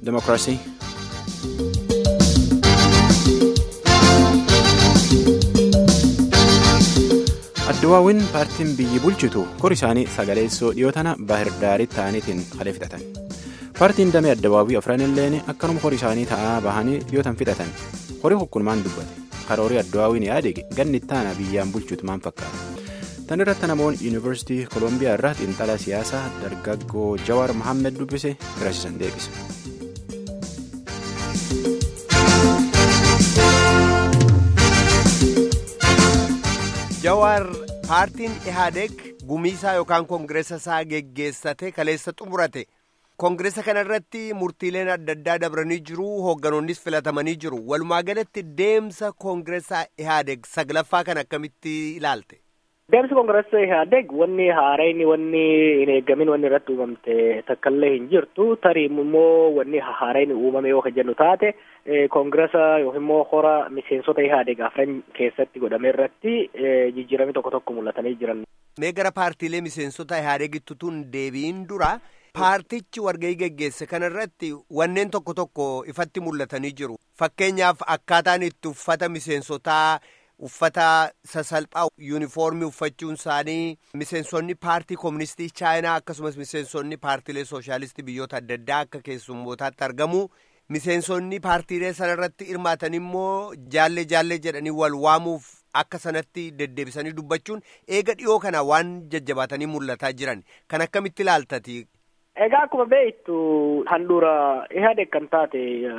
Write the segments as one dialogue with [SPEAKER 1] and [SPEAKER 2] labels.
[SPEAKER 1] Demokiraasii. Addawaawwan paartiin biyyi bulchitu kor isaanii sagaleessoo dhiyoo tana baahirdaaritti ta'aniitiin kalee fixatan. Paartiin damee addawaawwii afran illeen akkanuma kor isaanii ta'aa bahanii dhiyootan fixatan. Horii hukkunumaan dubbate. Karoorii addawaawwiin yaade ganni ittaana biyyaan bulchuutu maal fakkaata? Tan irratti namoonni yuunivarsiitii Koolombiyaa irraa xiinxalaa siyaasaa dargaggoo Jawaar Mohaammed dubbise biraasisan deebise.
[SPEAKER 2] Jawaar paartiin Ihaadeeg gumiisaa yookaan koongireessa isaa geggeessate kaleessa xumurate. Koongireessa kana irratti murtiileen adda addaa dabranii jiru hoogganoonnis filatamanii jiru. Walumaa galatti deemsa koongireessaa Ihaadeeg saglaffaa kan akkamitti ilaalte?
[SPEAKER 3] Deemsi koongireessa Ihaadeeg wanni haaraan wanni hin eegamin wanni irratti uumamte takkaallee hin jirtu. Tarii immoo wanni haaraan uumame yoo jennu taate koongireessa yookiin immoo hora miseensota Ihaadeeg afran keessatti godhame irratti jijjiirami tokko tokko mul'atanii jiran.
[SPEAKER 2] Mee gara paartiilee miseensota Ihaadeegitti tun deebiin dura. Paartichi wargahii geggeesse kana irratti wanneen tokko tokko ifatti mul'atanii jiru. Fakkeenyaaf akkaataan itti uffata miseensotaa uffata sasalphaa yuunifoormii uffachuun isaanii miseensonni paartii kooministii chaayinaa akkasumas miseensonni paartiilee sooshaalistii biyyoota adda addaa akka keessummootaatti argamu. Miseensonni paartiilee sana irratti hirmaatan immoo jaallee jaallee jedhanii wal waamuuf akka sanatti deddeebisanii dubbachuun eega dhiyoo kana waan jajjabaatanii mul'ataa jiran kan akkamitti ilaaltati.
[SPEAKER 3] Egaa akkuma beektu handhuura Ihaadeeg kan taate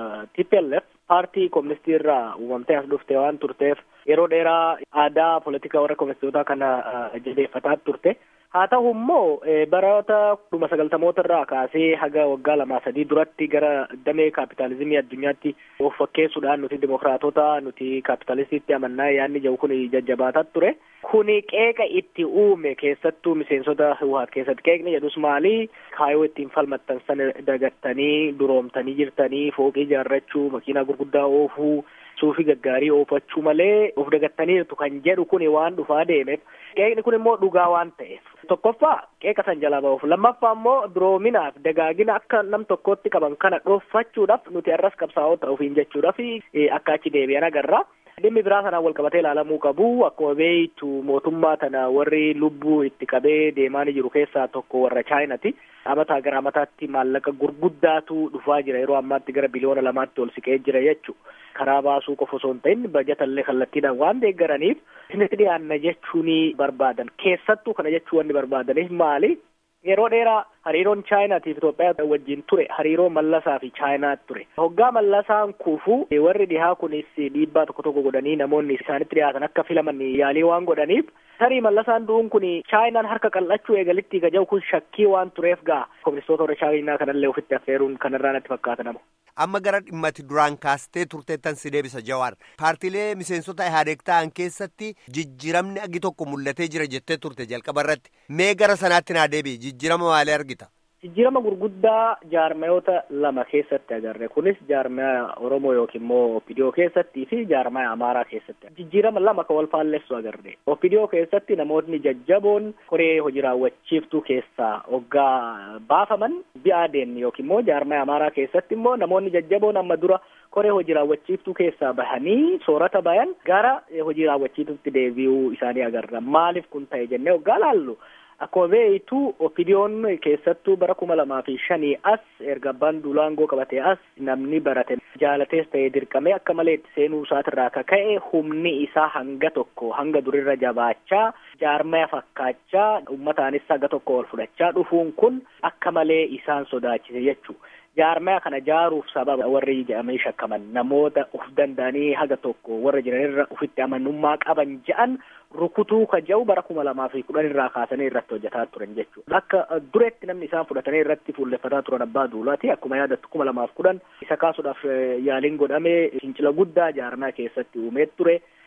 [SPEAKER 3] TPLF paartii kooministii irraa uumamtee as dhuftee waan turteef yeroo dheeraa aadaa poolitikaa warra kooministoota kana jabeeffataa turte. Haa ta'u immoo baroota dhuma sagaltamoota irraa kaasee haga waggaa lamaa sadii duratti gara damee kaapitaalizimii addunyaatti of fakkeessuudhaan nuti dimokiraatota nuti kaapitalistiitti amannaa yaadni jiru kun jajjabaataa ture. Kuni qeeqa itti uume keessattuu miseensota Hiwaat keessatti qeeqni jedhus maali? Kaayoo ittiin falmattan sana dagattanii duroomtanii jirtanii fooqii ijaarrachuu makiinaa gurguddaa oofuu suufii gaggaarii oofachuu malee of dagattaniirtu kan jedhu kun waan dhufaa deemeef qeeqni kun immoo dhugaa waan ta'eef. Tokkoffaa qeeqa san jalaa ba'uuf lammaffaa immoo duroominaaf dagaagina akka nam tokkotti qaban kana dhooffachuudhaaf nuti arras qabsaa'oo ta'uufiin jechuudhaaf akka achi deebi'an agarra. Dhimmi biraa sanaan wal qabatee ilaalamuu qabu akkuma beektu mootummaa tana warri lubbuu itti qabee deemaa jiru keessaa tokko warra chaayinaati. Amataa gara amataatti maallaqa gurguddaatu dhufaa jira yeroo ammaatti gara biliyoona lamaatti ol siqee jira jechuudha. Karaa baasuu qofa osoo hin ta'in bajatallee kallattiidhaan waan deeggaraniif isinitti dhiyaanna jechuun barbaadan keessattuu kana jechuu wanni barbaadaniif maali? Yeroo dheeraa hariiroon chaayinaatiif Itoophiyaa wajjin ture hariiroo mallasaa fi chaayinaa ture. Hoggaa mallasaan kuufu warri dhihaa kunis dhiibbaa tokko tokko godhanii namoonni isaanitti dhiyaatan akka filaman yaalii waan godhaniif tarii mallasaan du'uun kun chaayinaan harka qal'achuu eegalitti gaja'u kun shakkii waan tureef gaa kooministoota warra chaayinaa kanallee ofitti affeeruun kanarraa natti fakkaata nama.
[SPEAKER 2] Amma gara dhimmati duraan kaastee turteettan si deebisa Jawaar. Paartiilee miseensota Ihaadeeg ta'an keessatti jijjiiramni agi tokko mul'atee jira jettee turte jalqaba irratti. Mee gara sanaatti naa deebi'i jijjiirama maalii argita?
[SPEAKER 3] Jijjiirama gurguddaa jaarmayoota lama keessatti agarre kunis jaarmaya Oromoo yookiin immoo Opidiyoo keessattii fi jaarmaya Amaaraa keessatti jijjiirama lama kan wal faalleessu agarre. Opidiyoo keessatti namoonni jajjaboon koree hojii raawwachiiftuu keessaa hoggaa baafaman bi'aadeen yookiin immoo jaarmaya Amaaraa keessatti immoo namoonni jajjaboon amma dura koree hojii raawwachiiftuu keessaa bahanii soorata bayan gara hojii raawwachiiftuutti deebi'uu isaanii agarra. Maaliif kun ta'e jennee hoggaa laallu? Akkuma beektu opidiyoon keessattuu bara kuma lamaa fi shanii as erga abbaan duulaa aangoo qabatee as namni barate jaalatees ta'ee dirqamee akka malee itti seenuu isaatirraa kaka'e humni isaa hanga tokko hanga durirra jabaachaa jaarmaya fakkaachaa ummataanis haga tokko ol fudhachaa dhufuun kun akka malee isaan sodaachise jechuudha. jaarmaya kana jaaruuf sababa warri jedhamee shakkaman namoota uf danda'anii haga tokko warra jiranirra ufitti amanummaa qaban je'an rukutuu ka jedhu bara kuma lamaa fi kudhan irraa kaasanii irratti hojjetaa turan jechuudha. Akka duretti namni isaan fudhatanii irratti fuulleffataa turan abbaa duulaati akkuma yaadattu kuma lamaaf kudhan isa kaasuudhaaf yaaliin godhamee fincila guddaa jaarmaya keessatti uumee ture.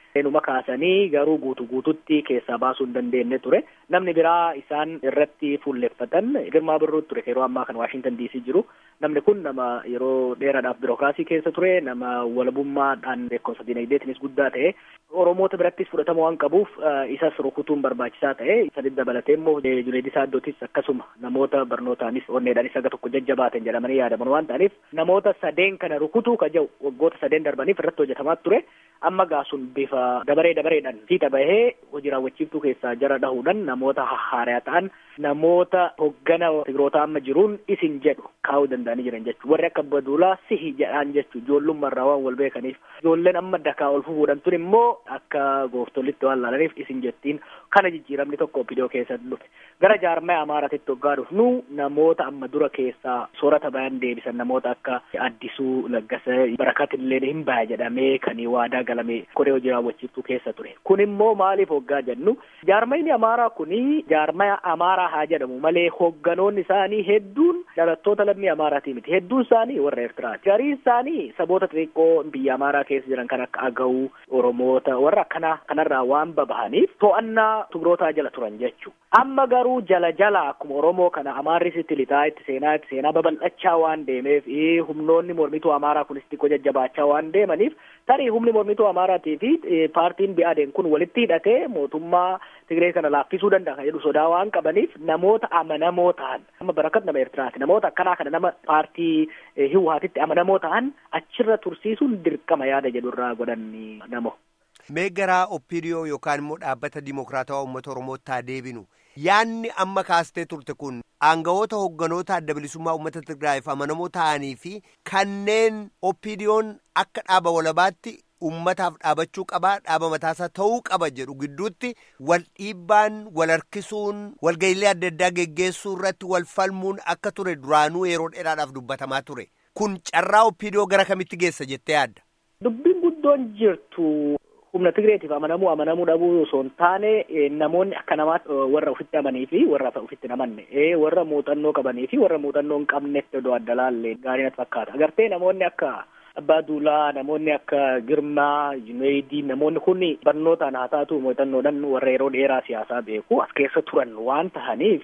[SPEAKER 3] Numa kaasanii garuu guutu guututti keessaa baasuu hin dandeenye ture. Namni biraa isaan irratti fuulleffatan Girmaa Birruu ture yeroo ammaa kan Waashintan DC jiru. Namni kun nama yeroo dheeraadhaaf birookiraasii keessa ture nama walabummaadhaan beekumsa dinagdeetinis guddaa ta'e Oromoota birattis fudhatama waan qabuuf isas rukutuun barbaachisaa ta'e isa dabalatee immoo Junaayid Saaddootis akkasuma namoota barnootaanis onneedhaanis aga tokko jajjabaatan jedhamanii yaadaman waan ta'aniif namoota sadeen kana rukutuu ka jiru waggoota sadeen darbaniif irratti hojjetamaa ture amma gaasuun bifa dabaree dabareedhaan fiixa bahee hojii raawwachiiftuu keessaa jara dhahuudhaan namoota haaraa ta'an namoota hoggana tigiroota amma jiruun isin jedhu kaa'uu danda'anii jiran jechuudha warri akka baduulaa sihi jedhaan jechuudha ijoollummaarraa waan wal beekaniif ijoolleen amma dakaa ol fufuudhaan tun immoo akka gooftolitti waan laalaniif isin jettiin kana jijjiiramni tokko opidiyoo keessatti dhufe gara jaarmaya amaaraatitti hoggaa dhufnu namoota amma dura keessaa soorata bayan deebisan namoota akka addisuu laggasa barakatillee hin baya jedhamee kan waadaa galame koree hojii raawwachiiftuu keessa ture kun immoo maaliif hoggaa jennu jaarmayni amaaraa kuni jaarmaya amaaraa haa jedhamu malee hogganoonni isaanii hedduun dhalattoota lammii amaaraatii miti hedduun isaanii warra eertiraati gariin isaanii saboota xixiqqoo biyya amaaraa keessa jiran kan akka agawuu oromoota warra akkanaa kanarraa waan babahaniif to'annaa tigrootaa jala turan jechuu amma garuu jala jala akkuma oromoo kana amaarris itti lixaa itti seenaa itti seenaa babal'achaa waan deemeef humnoonni mormituu amaaraa kunis xiqqoo jajjabaachaa waan deemaniif tarii humni mormituu amaaraatii fi paartiin bi'aadeen kun walitti hidhatee mootummaa Tigree kana laaffisuu danda'a kan jedhu sodaa waan qabaniif namoota amanamoo ta'an amma barakat nama Eertiraati namoota akkanaa kana nama paartii Hiwaatitti amanamoo ta'an achirra tursiisuun dirqama yaada jedhu irraa godhan namo.
[SPEAKER 2] Mee garaa Oppiidiyoo yookaan immoo dhaabbata Dimokiraatawaa Uummata Oromootti haa deebinu. Yaanni amma kaastee turte kun aangawoota hogganoota adda bilisummaa uummata Tigraayiif amanamoo ta'anii fi kanneen Oppiidiyoon akka dhaaba walabaatti ummataaf dhaabachuu qabaa dhaaba mataasaa ta'uu qaba jedhu gidduutti wal dhiibbaan wal harkisuun walga'iilee adda addaa geggeessuu irratti wal falmuun akka ture duraanuu yeroo dheeraadhaaf dubbatamaa ture kun carraa Oppiidiyoo gara kamitti geessa jettee yaadda.
[SPEAKER 3] Dubbiin guddoon jirtu humna Tigreetiif amanamuu amanamuu dhabuu osoo hin taane namoonni akka namaatti warra ofitti amanii fi warra ofitti hin amanne warra muuxannoo qabanii fi warra muuxannoo hin qabnetti odoo adda laallee gaarii natti fakkaata agartee namoonni akka abbaa duulaa namoonni akka girmaa jumeedii namoonni kun barnootaan haa taatu muuxannoodhaan warra yeroo dheeraa siyaasaa beeku as keessa turan waan tahaniif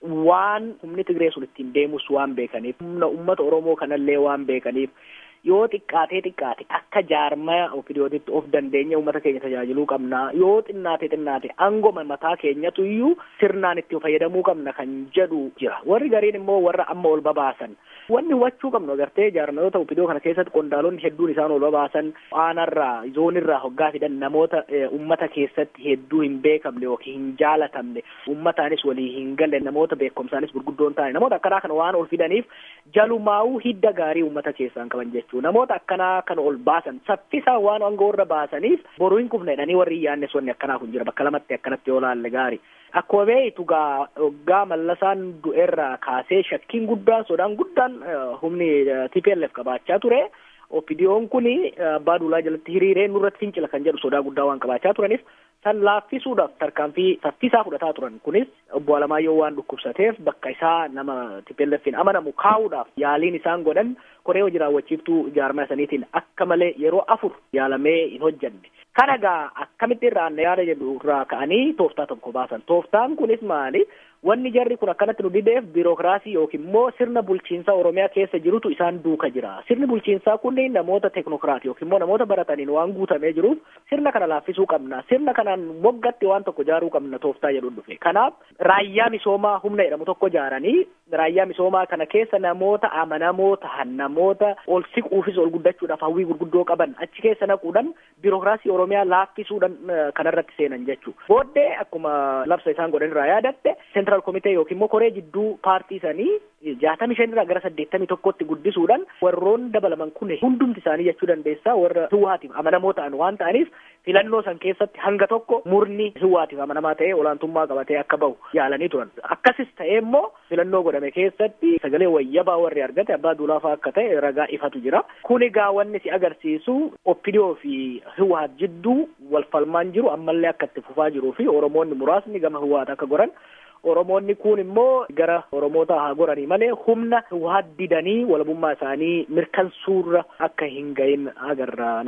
[SPEAKER 3] waan humni Tigree sun ittiin deemus waan beekaniif humna uummata Oromoo kanallee waan beekaniif yoo xiqqaatee xiqqaate akka jaarmaya opidiyootitti of dandeenya uummata keenya tajaajiluu qabna yoo xinnaate xinnaate angoma mataa keenyatu iyyuu sirnaan itti fayyadamuu qabna kan jedhu jira warri gariin immoo warra amma ol babaasan wanni hubachuu qabnu agartee jaarmayoota opidiyoo kana keessatti qondaalonni hedduun isaan ol babaasan aanarraa zoonirraa hoggaa fidan namoota ummata keessatti hedduu hin beekamne yookiin hin jaalatamne ummataanis walii hin galle namoota beekumsaanis gurguddoon ta'an namoota akkanaa kana waan ol fidaniif jalumaa'uu hidda gaarii ummata keessaan qaban jechuudha namoota akkanaa kan ol baasan saffisaan waan aangoorra baasaniif boruu hin kufne jedhanii warri yaannes wanni akkanaa kun jira bakka lamatti akkanatti yoo laalle gaarii akkuma beektu gaa hoggaa mallasaan du'eerraa kaasee shakkiin guddaan sodaan guddaan humni TPLF qabaachaa ture. Opidiyoon kun abbaa duulaa jalatti hiriiree nurratti fincila kan jedhu sodaa guddaa waan qabaachaa turaniif san laaffisuudhaaf tarkaanfii saffisaa fudhataa turan kunis obbo Alamaayyoo waan dhukkubsateef bakka isaa nama TPLFin amanamu kaa'uudhaaf yaaliin isaan godhan koree hojii raawwachiiftuu jaarmaa saniitiin akka malee yeroo afur yaalamee hin hojjanne. Kana gaa akkamitti irraa yaada jedhu irraa ka'anii tooftaa tokko baasan. Tooftaan kunis maali? Wanni jarri kun akkanatti nu dideef biirokiraasii yookiin immoo sirna bulchiinsaa Oromiyaa keessa jirutu isaan duuka jira. Sirni bulchiinsaa kunneen namoota teknokiraati yookiin immoo namoota barataniin waan guutamee jiruuf sirna kana laaffisuu qabna. Sirna kanaan moggatti waan tokko ijaaruu qabna tooftaa jedhu dhufe. Kanaaf raayyaa misoomaa humna jedhamu tokko ijaaranii raayyaa misoomaa kana keessa namoota amanamoo tahan namoota ol siquufis ol guddachuudhaaf hawwii gurguddoo qaban achi keessa naquudhaan biirokiraasii Oromiyaa laaffisuudhaan kanarratti seenan jechuudha. Booddee akkuma labsa isaan godhan irraa yaadatte seentiraal komitee yookiin immoo koree jidduu paartii sanii jaatamii shan irraa gara saddeettamii tokkotti guddisuudhaan warroon dabalaman kun hundumti isaanii jechuu dandeessaa warra hiwaatiif amanamoo ta'an waan ta'aniif filannoo san keessatti hanga tokko murni hiwaatiif amanamaa ta'ee olaantummaa qabatee akka bahu yaalanii turan. Akkasis ta'ee immoo filannoo godhame keessatti sagalee wayyabaa warri argate abbaa duulaafaa akka ta'e ragaa ifatu jira. Kun egaa wanni si agarsiisu oppidiyoo fi hiwaat jidduu wal falmaan jiru ammallee akka itti fufaa jiruu fi oromoonni muraasni gama hiwaat akka goran Oromoonni kun immoo gara Oromoota haa goranii malee humna waa didanii walabummaa isaanii mirkansuurra akka hin gahin agarra nama.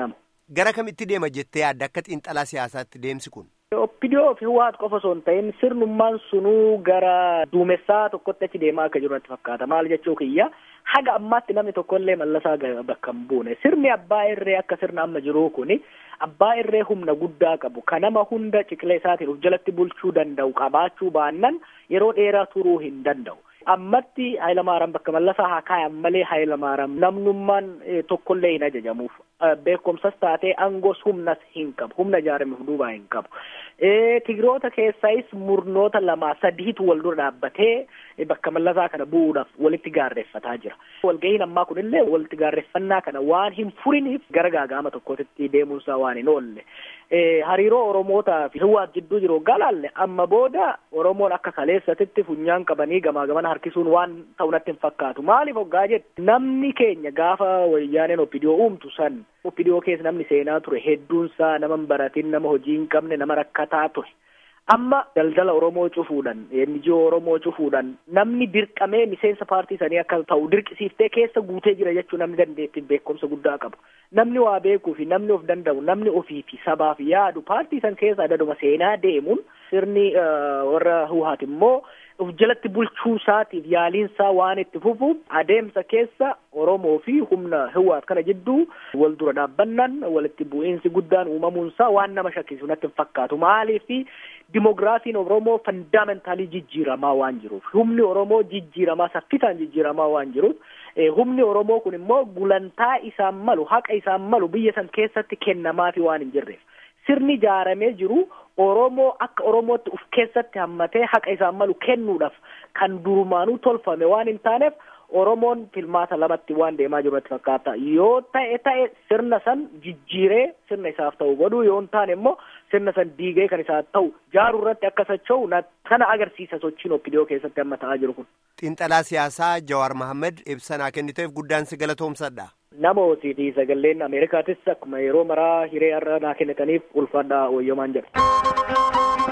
[SPEAKER 2] gara kamitti deema jettee yaadda akka xiinxalaa siyaasaatti deemsi kun.
[SPEAKER 3] Oppidiyoo fi Hiwaat qofa osoo hin ta'in sirnummaan sunuu gara duumessaa tokkotti achi deemaa akka jiru natti fakkaata. Maal jechuu kiyya haga ammaatti namni tokkollee mallasaa bakka hin buune. Sirni abbaa irree akka sirna amma jiru kuni abbaa irree humna guddaa qabu. Kan nama hunda ciqilee isaatiin of jalatti bulchuu danda'u qabaachuu baannan yeroo dheeraa turuu hin danda'u. Ammatti Hayilamaariyaam bakka mallasaa haa kaayan malee Hayilamaariyaam namnummaan tokkollee hin ajajamuuf. Beekumsas taatee aangoos humnas hin qabu. Humna ijaarameef duubaa hin qabu. Tigiroota keessaayis murnoota lama sadiitu wal dura dhaabbatee bakka mallasaa kana bu'uudhaaf walitti gaarreeffataa jira. Walgahiin ammaa kunillee walitti gaarreeffannaa kana waan hin furiniif gara gaaga'ama tokkotti deemuunsaa waan hin oolle. Hariiroo Oromootaa fi Hiwaat jidduu jiru galaalle amma booda Oromoon akka kaleessatitti funyaan qabanii gamaa gamana harkisuun waan ta'u natti hin fakkaatu. Maaliif hoggaa jette namni keenya gaafa wayyaaneen oppidiyoo uumtu san oppidiyoo keessa namni seenaa ture hedduunsaa nama hin baratin nama hojii hin qabne nama rakkataa ture. Amma daldala Oromoo cufuudhaan, NGO Oromoo cufuudhaan namni dirqamee miseensa paartii sanii akka ta'u dirqisiiftee keessa guutee jira jechuun namni dandeettiin beekumsa guddaa qabu. Namni waa beekuu fi namni of danda'u, namni ofii fi sabaaf yaadu paartii san keessa adaduma seenaa deemuun sirni warra Hiwaat immoo of jalatti bulchuu isaatiif yaaliinsaa waan itti fufuuf adeemsa keessa Oromoo fi humna Hiwaat kana jidduu wal dura dhaabbannaan walitti bu'iinsi guddaan uumamuunsaa waan nama shakkisu natti hin fakkaatu. Maaliif dimogiraafiin Oromoo fandamentaalii jijjiiramaa waan jiruuf humni Oromoo jijjiiramaa saffisaan jijjiiramaa waan jiruuf humni Oromoo kun immoo gulantaa isaan malu haqa isaan malu biyya san keessatti kennamaafi waan hin jirreef sirni ijaaramee jiru Oromoo akka Oromootti uf keessatti hammatee haqa isaan malu kennuudhaaf kan durumaanuu tolfame waan hin taaneef Oromoon filmaata lamatti waan deemaa jiru natti fakkaata. Yoo ta'e ta'e sirna san jijjiiree sirna isaaf ta'u godhuu yoo hin taane immoo sirna san diigee kan isaaf ta'u jaaruu irratti akka socho'u kana agarsiisa sochiin oppidiyoo keessatti amma ta'aa jiru kun.
[SPEAKER 2] Xiinxalaa siyaasaa Jawaar Mohaammed ibsanaa kenniteef guddaan si galatoomsadha.
[SPEAKER 3] Nama hoosiiti sagaleen Ameerikaatis akkuma yeroo maraa hiree har'a naa kennitaniif ulfaadhaa wayyomaan jedha.